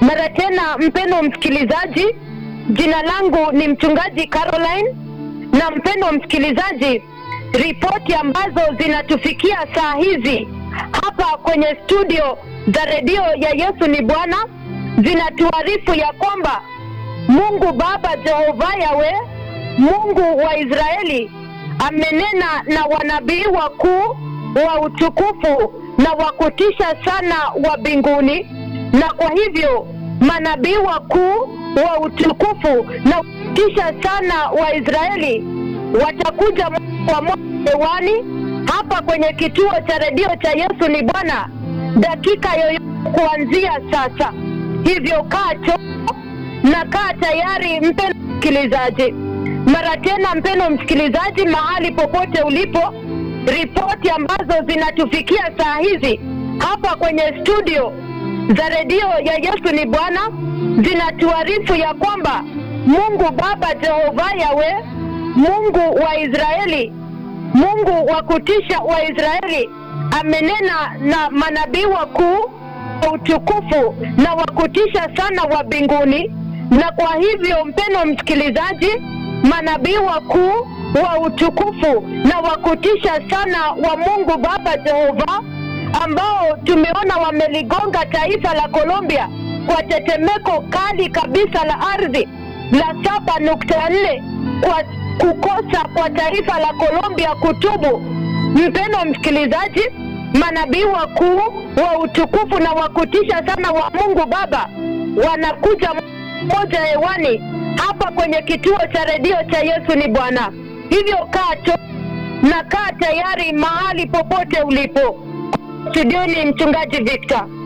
Mara tena, mpendo msikilizaji, jina langu ni mchungaji Caroline, na mpendo msikilizaji, ripoti ambazo zinatufikia saa hizi hapa kwenye studio za redio ya Yesu ni Bwana zinatuarifu ya kwamba Mungu Baba Jehova Yawe, Mungu wa Israeli, amenena na wanabii wakuu wa utukufu na wa kutisha sana wa mbinguni, na kwa hivyo manabii wakuu wa utukufu na kutisha sana wa Israeli watakuja kwa moja hewani hapa kwenye kituo cha redio cha Yesu ni Bwana dakika yoyote kuanzia sasa. Hivyo kaa cho na kaa tayari, mpendo msikilizaji. Mara tena, mpendo msikilizaji, mahali popote ulipo, ripoti ambazo zinatufikia saa hizi hapa kwenye studio za redio ya Yesu ni Bwana zinatuarifu ya kwamba Mungu Baba Jehova Yawe, Mungu wa Israeli, Mungu wa kutisha wa Israeli amenena na manabii wakuu wa utukufu na wa kutisha sana wa mbinguni. Na kwa hivyo, mpeno msikilizaji, manabii wakuu wa utukufu na wa kutisha sana wa Mungu Baba Jehova ambao tumeona wameligonga taifa la Colombia kwa tetemeko kali kabisa la ardhi la saba nukta nne kwa kukosa kwa taifa la Colombia kutubu. Mpendo msikilizaji, manabii wakuu wa utukufu na wa kutisha sana wa Mungu Baba wanakuja moja hewani hapa kwenye kituo cha redio cha Yesu ni Bwana. Hivyo kaa to na kaa tayari mahali popote ulipo. Studioni mchungaji Victor.